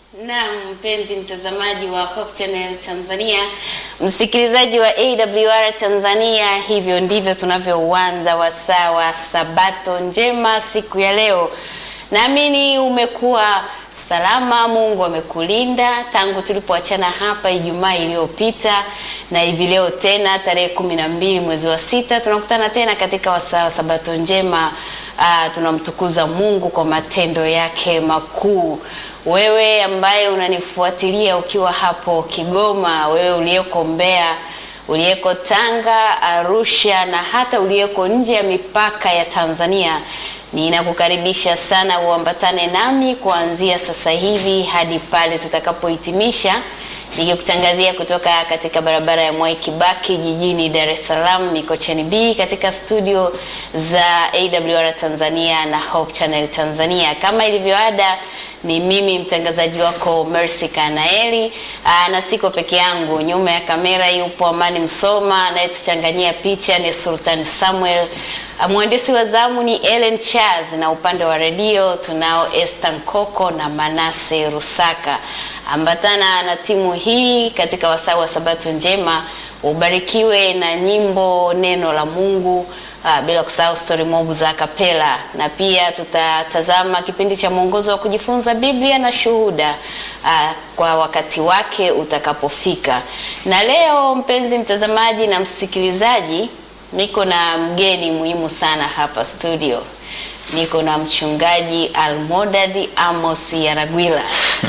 Naam, mpenzi mtazamaji wa Hope Channel Tanzania, msikilizaji wa AWR Tanzania, hivyo ndivyo tunavyouanza wasaa wa Sabato njema siku ya leo. Naamini umekuwa salama, Mungu amekulinda tangu tulipoachana hapa Ijumaa iliyopita, na hivi leo tena tarehe kumi na mbili mwezi wa sita tunakutana tena katika wasaa wa Sabato njema. Uh, tunamtukuza Mungu kwa matendo yake makuu. Wewe ambaye unanifuatilia ukiwa hapo Kigoma, wewe uliyeko Mbeya, uliyeko Tanga, Arusha na hata uliyeko nje ya mipaka ya Tanzania, ninakukaribisha sana uambatane nami kuanzia sasa hivi hadi pale tutakapohitimisha, nikikutangazia kutoka katika barabara ya Mwai Kibaki jijini Dar es Salaam Mikocheni B katika studio za AWR Tanzania na Hope Channel Tanzania. Kama ilivyoada ni mimi mtangazaji wako Mercy Kanaeli. Aa, na siko peke yangu, nyuma ya kamera yupo Amani Msoma, anayetuchanganyia picha ni Sultan Samuel. Mwandishi wa zamu ni Ellen Charles, na upande wa redio tunao Esther Nkoko na Manase Rusaka. Ambatana na timu hii katika wasaa wa Sabato njema, ubarikiwe na nyimbo neno la Mungu. Uh, bila kusahau story mob za kapela na pia tutatazama kipindi cha mwongozo wa kujifunza Biblia na shuhuda uh, kwa wakati wake utakapofika. Na leo mpenzi mtazamaji na msikilizaji, niko na mgeni muhimu sana hapa studio. Niko na mchungaji Almodad Amos Yaragwila.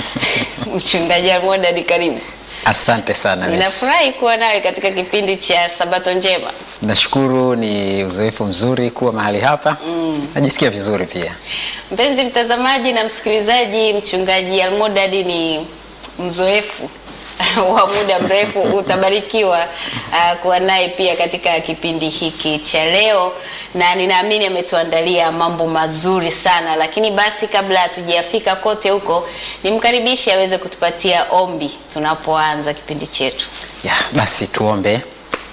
Mchungaji Almodad, karibu. Asante sana. Ninafurahi kuwa nawe katika kipindi cha Sabato njema. Nashukuru, ni uzoefu mzuri kuwa mahali hapa mm. Najisikia vizuri pia. Mpenzi mtazamaji na msikilizaji, mchungaji Almodad ni mzoefu wa muda mrefu. Utabarikiwa uh, kuwa naye pia katika kipindi hiki cha leo, na ninaamini ametuandalia mambo mazuri sana. Lakini basi, kabla hatujafika kote huko, nimkaribishe aweze kutupatia ombi tunapoanza kipindi chetu. Ya, basi tuombe.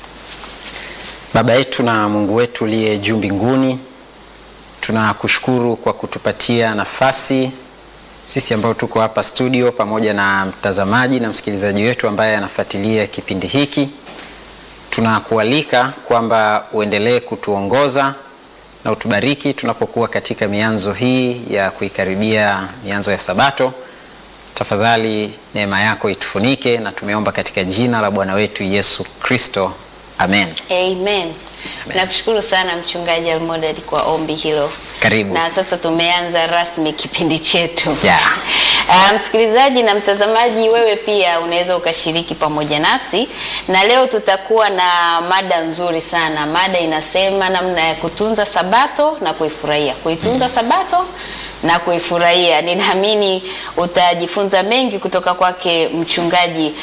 Baba yetu na Mungu wetu uliye juu mbinguni, tunakushukuru kwa kutupatia nafasi sisi ambao tuko hapa studio pamoja na mtazamaji na msikilizaji wetu ambaye anafuatilia kipindi hiki. Tunakualika kwamba uendelee kutuongoza na utubariki tunapokuwa katika mianzo hii ya kuikaribia mianzo ya Sabato. Tafadhali neema yako itufunike, na tumeomba katika jina la Bwana wetu Yesu Kristo, amen. Amen. Nakushukuru sana mchungaji Almodad kwa ombi hilo. Karibu. Na sasa tumeanza rasmi kipindi chetu. Yeah. Uh, msikilizaji na mtazamaji, wewe pia unaweza ukashiriki pamoja nasi, na leo tutakuwa na mada nzuri sana. Mada inasema namna ya kutunza Sabato na kuifurahia. Kuitunza Sabato na kuifurahia. Ninaamini utajifunza mengi kutoka kwake mchungaji